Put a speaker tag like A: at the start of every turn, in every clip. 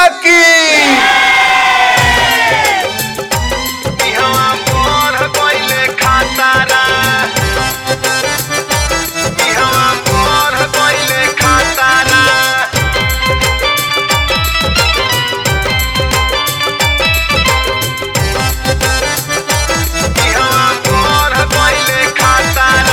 A: की
B: इहवा मोर गइले खातारा इहवा मोर गइले खातारा इहवा मोर गइले खातारा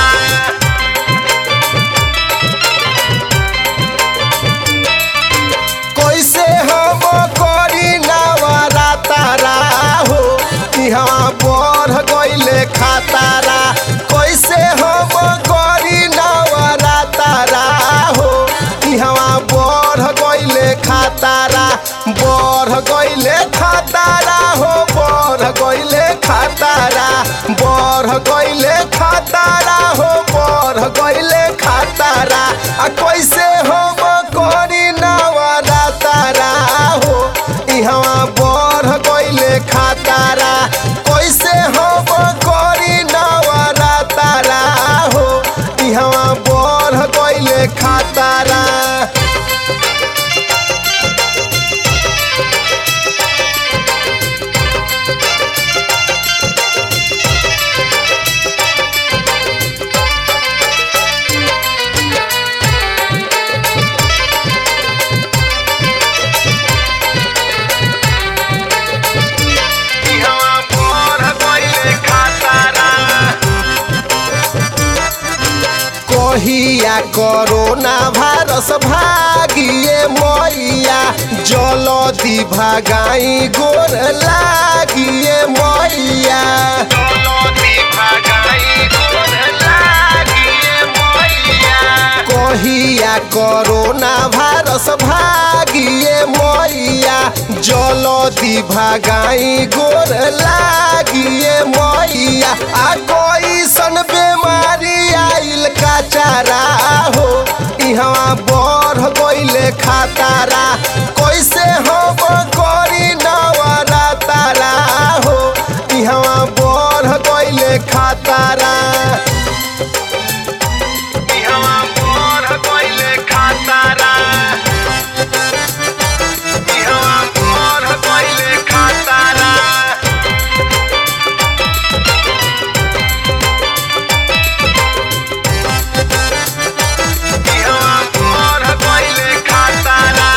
A: कैसे हम करी नवरा तारा हो इहाँ बढ़ गइले खातारा कैसे हम करी नवरा तारा हो इहाँ बढ़ गइले खातारा बढ़ गइले खातारा हो बढ़ गइले खातारा बढ़ गइले खातारा हो बढ़ गइले खातारा आ कैसे हम करी नवरा तारा हो इहवा बढ़ गइले खातारा कैसे हम करी नवरा तारा हो इहवा बढ़ गइले खातारा
B: इहवा मोर गइले खातारा
A: कहिया कोरोना भाइरस भागिए मैया जलदी भगाई गोर लागिए मैया
B: चलती भगाई गोर लागिए मैया
A: कहिया कोरोना भाइरस भागिए मैया जलदी भगाई गोर लागिए मैया आ कैसन बेमारी आइल काचारा हो इहवा बढ़ गइले खातारा कैसे हम करी नवरा तारा हो इहवा बढ़ गइले खातारा
B: इहवा मोर गइले खातारा इहवा मोर गइले खातारा इहवा मोर गइले खातारा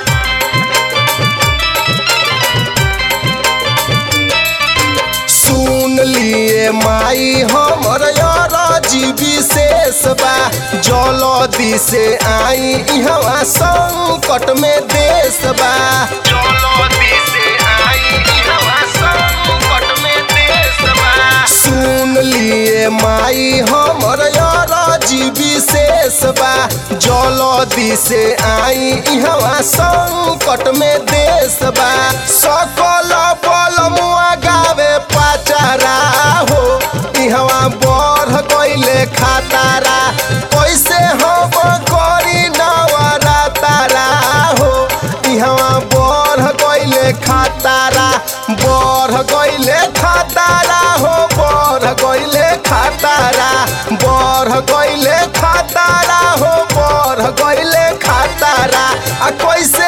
A: सुन लिए माई हमर जी विशेष बा जलदी से आई इहवा संकट में देश बा
B: चलती से आई इहवा संकट में देश बा
A: सुन लिए माई हमर जी विशेष बा जलदी से आई इहवा संकट में देश बा सकल बलमुआ गावे पाचारा हो इहवा बढ़ गइले खातारा कैसे हम करी नवरा तारा हो इहवा बढ़ गइले खातारा बढ़ गइले खातारा हो बढ़ गइले खातारा बढ़ गइले खातारा हो बढ़ गइले खातारा आ कैसे